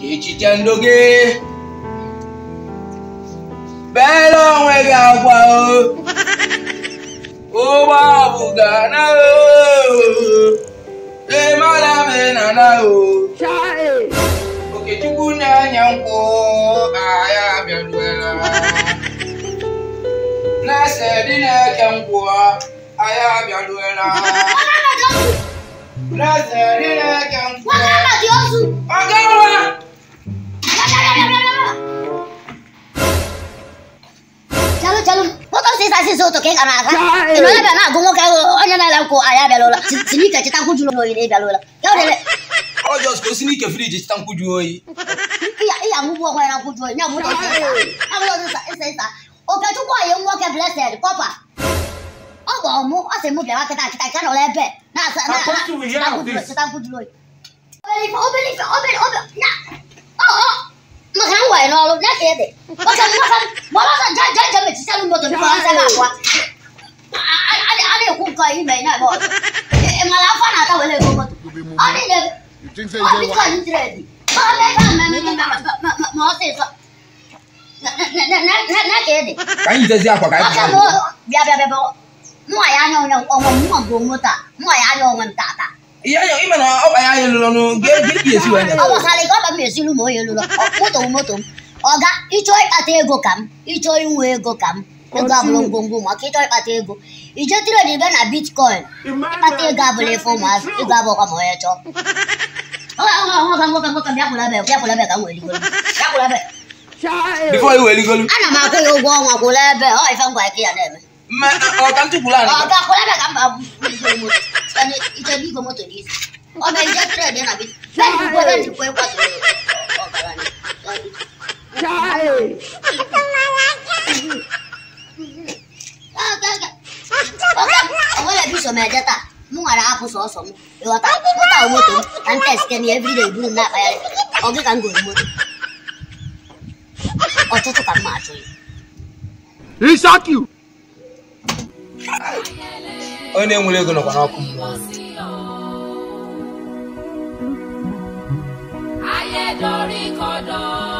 echiche ndụ gị beela onwe gị akwa o ụgbọ ọbụga na ịmara na na o okechukwu na-anya nkwụ ahịa abịaruela na-ese dị na-eke nkwụ ahịa abịaruela na-ese dị na-eke nkwụ ọgawa Chalụ chalụ moto sisa sisa ụtụ ka ị ga na-aga ị nọ ebe a na-agụ nwoke onye na-ele nkwụ anyị abịalụla siri ike cheta nkwụ jụrụ oyi na ịbịalụla ya were ọ jọs ka o si n'ike friji chita nkwụju oyi ịya ngwụgwọ onwe ya na nkwụ jụrụ oyi ya bụrụ ịsa ịsa ịsa okechukwu oyi nwoke blessed kọpa ọ bụ ọmụ ọ sị mụ bịara kịta kịta ka nọrọ ebe na-asa cheta nkwụ jụrụ oyi obere ife obere ife obere obere ya ọ ọ maka m were n'ọrụ ya ka ede maka maka gbara ọsọ je je je mechiselu moto biko ọsọ na-agwa a na-ekwu nke ime na-eme ọzọ ị mara afọ na-ata were ego moto ọ dị na You think say ọ you dị don't ka ntredi ma ọ mee ka mmemme ma ọsịsọ na ka ede ka anyị jitezi akwa ka anyị ọka m pụọ bịa bịa bịa mụnwa ya anya onye onwe m mụnwa bụ moto a mụnwa ya anya onwe m tata ihe anya ime na ọkpa ya anyị lụrụ ọnụ gị gị esi wee ọ gbasara ike ọba m esiru ma onye lụrụ moto m moto m ọga ịchọọ ịkpata ego ka m ịchọọ inwe ego ka m ego abụrụ ngwongwo maka ịchọọ ịkpata ego ije trade ibe na bitcoin ịkpata ego abụrụ ife ụmụazị ego abụọkwa ma onye chọọ nwoke nwoke nwoke bịakwụla ebe bịakwụla ebe ka m were igolu bịakwụla ebe bifo i were igolu ana m akwụ ya ụgwọ ọnwa kwụla ebe ọ ife ngwa ike ya na-eme mme ọ ka ntụpụrụ anyị ọ ga-akwụla ebe ka m ba igolu moto iche bụ igwe moto n'isi ọ bụ ije trade na bitcoin ebe njikwa ebe njikwa ịkwatụ ọgaranya onwere biso m eje taa m nwere apụ sọsọ m ịghọta ụta moto m na nte site na everyday buru m na-akpagharị ọ gị ka m goro moto ọtụtụ ka m ma achọ ya He shock you. onye nwere ego nọkwa n'ọkụ mmụọ ayé dorí kodò